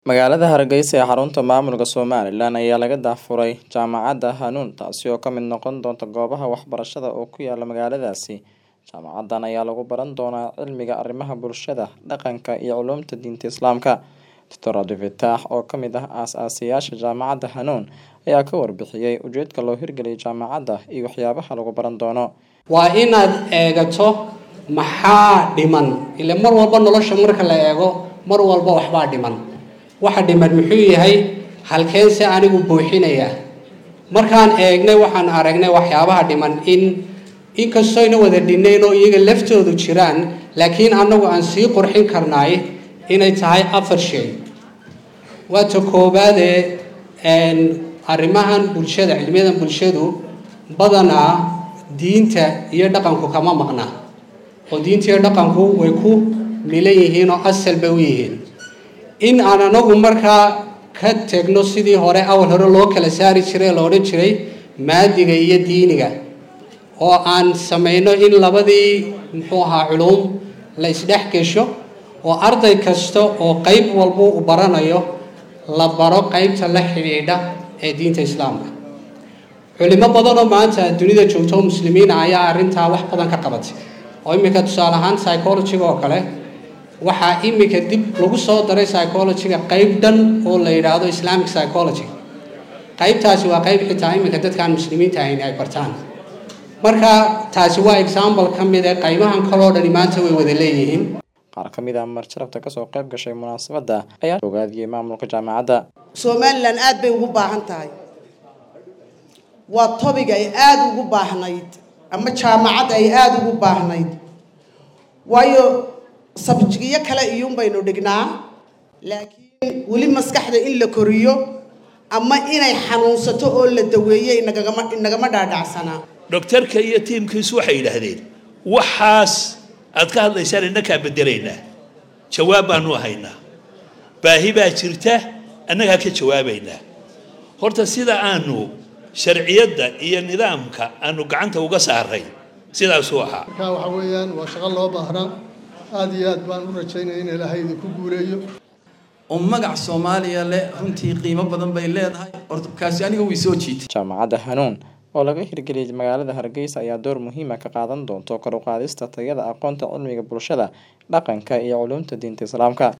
Magaalada Hargeysa ee xarunta maamulka Somaliland ayaa laga daahfuray Jaamacadda Hanuun taasi oo ka mid noqon doonta goobaha waxbarashada oo ku yaala magaaladaasi. Jaamacaddan ayaa lagu baran doonaa cilmiga arrimaha bulshada, dhaqanka iyo culuumta diinta Islaamka. Dr. Abdi Fataax oo ka mid ah aas-aasayaasha Jaamacadda Hanuun ayaa ka warbixiyay ujeedka loo hirgeliyay jaamacadda iyo waxyaabaha lagu baran doono. waa inaad eegato maxaa dhiman ile mar walba nolosha marka la eego mar walba waxbaa dhiman waxa dhiman muxuu yahay halkeense anigu buuxinaya markaan eegnay waxaan aragnay waxyaabaha dhiman in inkastoyna wada dhinayn oo iyaga laftoodu jiraan laakiin annagu aan sii qurxin karnaay inay tahay afar shay waata koobaadee arrimahan bulshada cilmiyadan bulshadu badanaa diinta iyo dhaqanku kama maqna oo diinta iyo dhaqanku way ku milan yihiin oo asal bay u yihiin in aan anagu markaa ka tegno sidii hore awal hore loo kala saari jiray la odhan jiray maadiga iyo diiniga oo aan samayno in labadii muxuu ahaa culuum la isdhex gesho oo arday kasta oo qeyb walba u baranayo la baro qeybta la xidhiidha ee diinta islaamka culimo badanoo maanta dunida joogto oo muslimiina ayaa arrintaa wax badan ka qabatay oo iminka tusaale ahaan psychologiga oo kale waxaa iminka dib lagu soo daray psychologiga qeyb dhan oo la yidhaahdo islamic psychology qeybtaasi waa qeyb xitaa iminka dadkaan muslimiinta ahayn ay bartaan marka taasi waa example ka mid ee qaybahan kaloo dhani maanta way wada leeyihiin Qaar ka mid ah marjarabta kasoo qayb gashay munaasabadda ayaa ogaadiyey maamulka jaamacadda. somalilan aad bay ugu baahan tahay waa topic ay aada ugu baahnayd ama jaamacad ay aada ugu baahnayd waayo sabjigiyo kale iyuun baynu dhignaa laakiin weli maskaxda in la koriyo ama inay xanuunsato oo la daweeyo inagagama inagama dhaadhacsanaa dhogtarka iyo tiimkiisu waxay yidhaahdeen waxaas aad ka hadlaysaan innakaa bedelaynaa jawaab baanu haynaa baahi baa jirta annagaa ka jawaabaynaa horta sida aanu sharciyadda iyo nidaamka aanu gacanta uga saaray sidaasuu ahaa marka waxa weeyaan waa shaqo loo baahnaa aada iyo aad baan u rajaynaya in ilaahay idinku guuleeyo oo magac soomaaliya leh runtii qiimo badan bay leedahay horta kaasi aniga way soo jiitay Jaamacadda Hanuun oo laga hirgeliyay magaalada Hargeysa ayaa door muhiim ah ka qaadan doonta kor u qaadista tayada aqoonta cilmiga bulshada, dhaqanka iyo culuumta diinta Islaamka.